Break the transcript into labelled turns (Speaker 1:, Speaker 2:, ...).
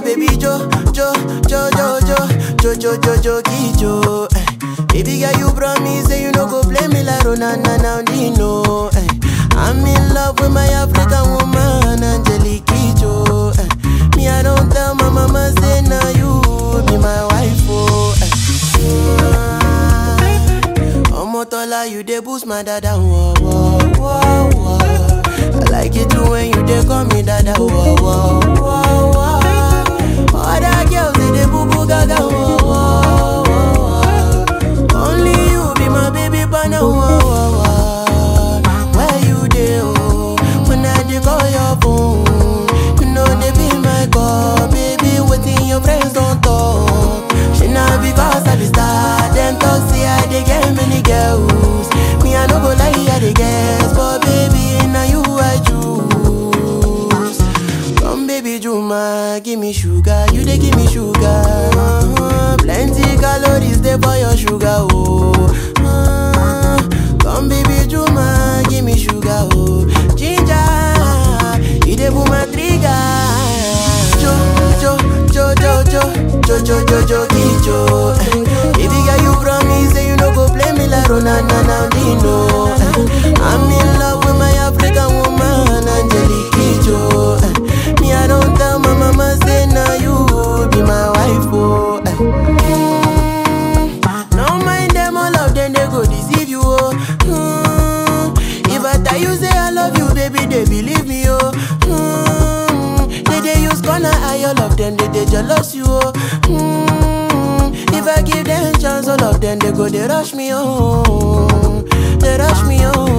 Speaker 1: baby Jo, Jo, Jo, Jo, Jo, Jo, Jo, Jo, Jo, Jo. Eh. Baby girl, you promise say you no go play me like Ronana now Dino. Eh. I'm in love with my African woman, Angelique Jo. Eh. Me, I don't tell my mama say now you be my wife. Oh. Eh. Omotola, you dey boost my dada. Whoa, whoa, whoa, whoa. I like it too when you dey call me dada. Whoa, whoa, whoa, whoa. Other girls they dey boo boo gaga. Whoa, whoa, whoa. Only you be my baby partner. Whoa, whoa, whoa. Where you dey? Oh, when I dey call your phone, you know they be my call, baby. Waiting your friends don't talk. She not because I be star, them talk say I dey get many girls. Me I no go lie, I dey guess, but baby now you I choose. Come baby Juma, give me sugar, you dey give me sugar. Uh-huh. Plenty calories dey for your sugar, oh. Uh, come baby Juma, give me sugar, oh. Ginger, you dey pull my trigger. Jo, jo, jo, jo, jo, jo, jo, jo, jo, jo. Eh. Baby girl, you promise say you no go play me like Ronana now Dino. Eh. I'm in love with my African woman, Angelique Jo. Eh. Me, I don't tell my mama say now you be my wife, oh. Eh. Mm. No mind them, all of them they go deceive you, oh. Mm. If I tell you say I love you, baby, they believe me, oh. Mm. They they use gonna eye all of them, they they jealous you, oh. Mm. If I give them chance, all of them they go they rush me, oh. They rush me, oh.